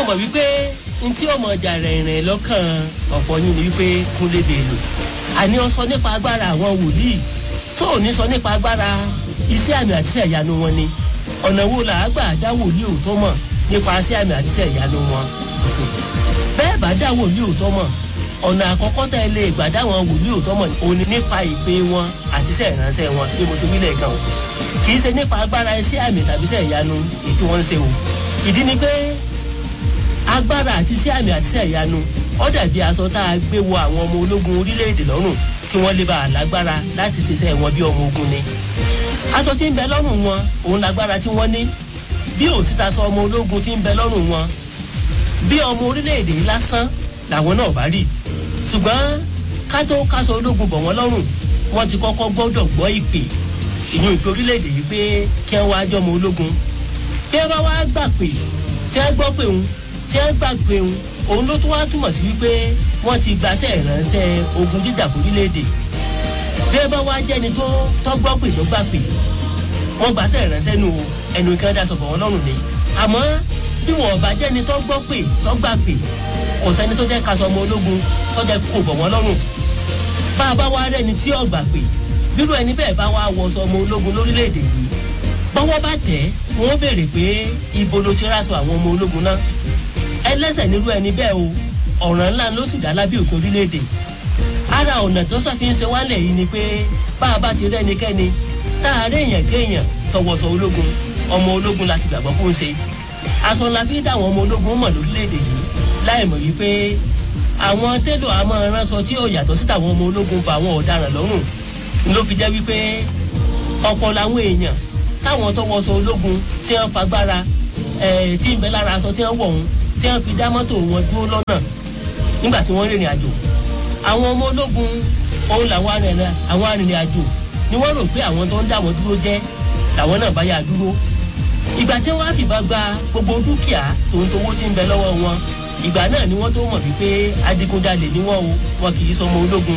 mọ̀ wípé ntí ọmọ ọjà rìnrìn lọ́kàn ọ̀pọ̀ yín ni wípé kúnlé bèèlò àní ọ sọ nípa agbára àwọn wòlíì tó ò ní sọ nípa agbára iṣẹ́ àmì àti iṣẹ́ ìyanu wọn ni ọ̀nà wo là á gbà dá wòlíì òótọ́ mọ̀ nípa iṣẹ́ àmì àti iṣẹ́ ìyanu wọn bẹ́ẹ̀ bá dá wòlíì òótọ́ mọ̀ ọ̀nà àkọ́kọ́ tẹ́ ẹ lè gbà dá wọn wòlíì òótọ́ mọ̀ òní nípa ìpè wọn àti iṣẹ́ ìránṣẹ́ wọn bí mo ṣe wílẹ̀ gan o kì í ṣe nípa agbára iṣẹ́ àmì tàbí iṣẹ́ ìyanu èyí tí wọ́n ń ṣe o ìdí ni pé agbára àti iṣẹ́ àmì àti iṣẹ́ ìyanu ó dàbí aṣọ tá a gbé wọ àwọn ọmọ ológun orílẹ̀-èdè lọ́rùn kí wọ́n lè bá a lágbára láti ṣiṣẹ́ wọn bí ọmọ ogun ni aṣọ tí ń bẹ lọ́rùn wọn òun lágbára tí wọ́n ní bí òsíta sọ ọmọ ológun tí ń bẹ lọ́rùn wọn bí ọmọ orílẹ̀-èdè lásán làwọn náà bá rí ṣùgbọ́n ká tó káṣọ ológun bọ̀ wọ́n lọ́rùn wọ́n ti kọ́kọ́ gbọ́dọ̀ gbọ́ ìpè ìyún ìpè orílẹ̀-èdè yìí pé kí wọ́n wá jọmọ ológun bí wọ́n bá wá gbà pé tí wọ́n gbọ́ pé òun tí wọ́n gbà pé òun òun ló tún wá túmọ̀ sí wípé wọ́n ti gbaṣẹ́ ìránṣẹ́ ogun jíjà fún orílẹ̀-èdè bí wọ́n bá wá jẹ́ni tó tọ́gbọ́ pé ló gbà pé wọ́n gbaṣẹ́ ìránṣẹ́ nù ẹnu kan dá sọ̀bọ̀ wọn lọ́rùn ni àmọ́ bí wọn bá jẹ́ni tó gbọ́ pé tó gbà pé kò sẹ́ni tó jẹ́ kaṣọ ọmọ ológun tó jẹ́ kó bọ̀ wọ́n lọ́rùn bá a bá wá rẹ́ni tí ò gbà pé bírú ẹni bẹ́ẹ̀ bá wá wọṣọ ọmọ ológun lórílẹ̀‐èdè yìí bọ́wọ́ bá tẹ̀ wọ́n béèrè pé ibo ló ti ráṣọ àwọn ọmọ ológun náà ẹlẹ́sẹ̀ nírú ẹni bẹ́ẹ̀ o ọ̀ràn ńlá ló sì dá lábẹ́ òfin orílẹ̀‐èdè ara ọ̀nà tó sọ́fin ṣe wálẹ̀ yìí ni pé bá a bá ti rẹ́ ẹnikẹ́ni tá a rí èèyàn kéèyàn tọwọ́sọ ológun ọmọ ológun láti gbàgbọ́ kó ń ṣe aṣọ la fi dá àwọn ọmọ ológun mọ̀ lórílẹ̀‐èdè yìí láì mọ̀ wípé àwọn télò àmọ́ ránṣọ tí ò yàtọ̀ sí tàwọn ọmọ ológun fa àwọn ọ̀daràn lọ́rùn ló fi jẹ́ wípé ọ̀pọ̀ làwọn èèyàn táwọn tó wọṣọ ológun tí wọ́n fagbára tí ń bẹ lára aṣọ tí wọ́n wọ̀ ọ̀hún tí wọ́n fi dá mọ́tò wọn dúró lọ́nà nígbà tí wọ́n rìnrìn àjò àwọn ọmọ ológun òun làwọn arìnrìn àjò ni wọ́n rò pé àwọn tó ń dá wọn dúró jẹ́ làwọn náà bá yà dúró ìgbà tí wọ́n á fìbá gba gbogbo dúkìá tòun tówó tí ń bẹ lọ́wọ́ wọn ìgbà náà ni wọ́n tó mọ̀ wípé adigunjalè ni wọ́n o wọn kì í sọmọ ológun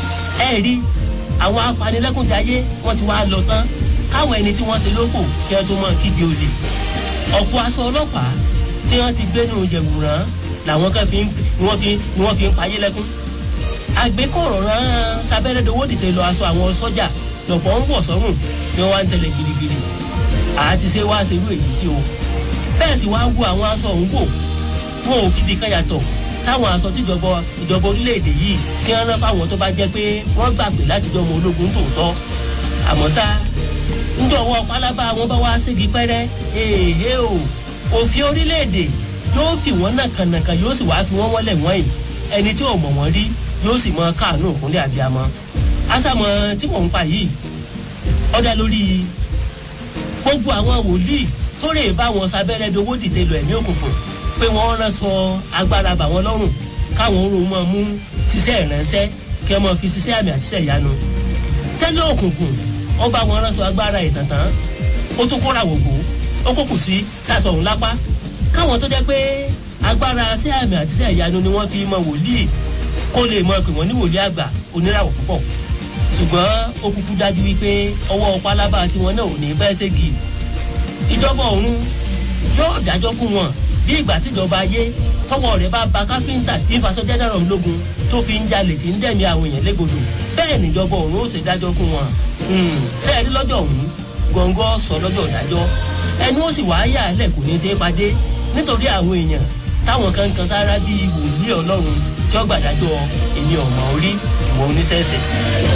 ẹ rí àwọn apanilẹ́kùnjayé wọ́n ti wá lọ tán káwọn ẹni tí wọ́n ṣe lóko kí wọ́n tó mọ̀ kígbe olè ọ̀pọ̀ aṣọ ọlọ́pàá tí wọ́n ti gbé nù jẹ̀wùrán làwọn kan fi ni wọ́n fi ni wọ́n fi ń payé lẹ́kún àgbékọ̀rọ̀ rán sábẹ́rẹ́ dowó dìde lọ aṣọ àwọn sọ́jà lọ́pọ̀ ń wọ̀ sọ́rùn ni wọ́n wá ń tẹ̀lé girigiri àti ṣe wá ṣerú èyí sí o bẹ́ẹ̀ sì wá wo àwọn aṣọ òun wò wọn ò fi bí kan yàtọ̀ sáwọn aṣọ tíjọba ìjọba orílẹ̀-èdè yìí tí wọ́n rán fáwọn tó bá jẹ́ pé wọ́n gbàgbé láti jọ ọmọ ológun tòótọ́ àmọ́ ṣá ńjọwọ́ pálábá wọn bá wá ségi pẹ́rẹ́ èèhé o òfin orílẹ̀-èdè yóò fi wọ́n nàkànàkà yóò sì wá fi wọ́n wọ́lẹ̀ wọ́n yìí ẹni tí ò mọ̀ wọ́n rí yóò sì mọ káàánú òkúnlẹ̀ àbíamọ́ àṣàmọ̀ tí mò ń pa yìí ọ̀dà lórí gbogbo àwọn wòlíì tó rè bá wọn sábẹ́rẹ́ dowó dìde lọ ẹ̀mí òkùnkùn pé wọ́n rán sọ agbára bà wọ́n lọ́rùn káwọn orun mọ́ mú ṣiṣẹ́ ìránṣẹ́ kí wọ́n fi ṣiṣẹ́ àmì àṣìṣe ìyanu tẹ́lẹ̀ òkùnkùn wọ́n bá wọn rán sọ agbára ìtàntàn ó tún kóra wògbó ó kókù sí sàṣọ òun lápá káwọn tó jẹ́ pé agbára ṣẹ́ àmì àṣìṣe ìyanu ni wọ́n fi mọ wòlíì kó lè mọ pé wọ́n ní wòlíì àgbà oníràwọ̀ púpọ̀ ṣùgbọ́n ó kúkú dájú wípé ọwọ́ pálábá tiwọn náà ò ní bẹ́ẹ̀ ségi ìjọba ọ̀run yóò dájọ́ fún wọn bí ìgbà tíjọba ayé tọwọ́ rẹ̀ bá ba káfíńtà tí ń faṣọ jẹ́nẹ́rọ̀ ológun tó fi ń jalè tí ń dẹ̀mí àwọn èèyàn légbodò bẹ́ẹ̀ níjọba ọ̀run ó ṣe dájọ́ fún wọn ṣé ẹ rí lọ́jọ́ ọ̀hún gọ́ngọ́ sọ lọ́jọ́ ìdájọ́ ẹnu ó sì wá yà á lẹ̀ kò ní í ṣe é padé nítorí àwọn èèyàn táwọn kan kan sára bíi wòlíì ọlọ́run tí ó gbàdájọ́ èmi ọ̀mọ̀ orí ìwọ oníṣẹ́ṣẹ́.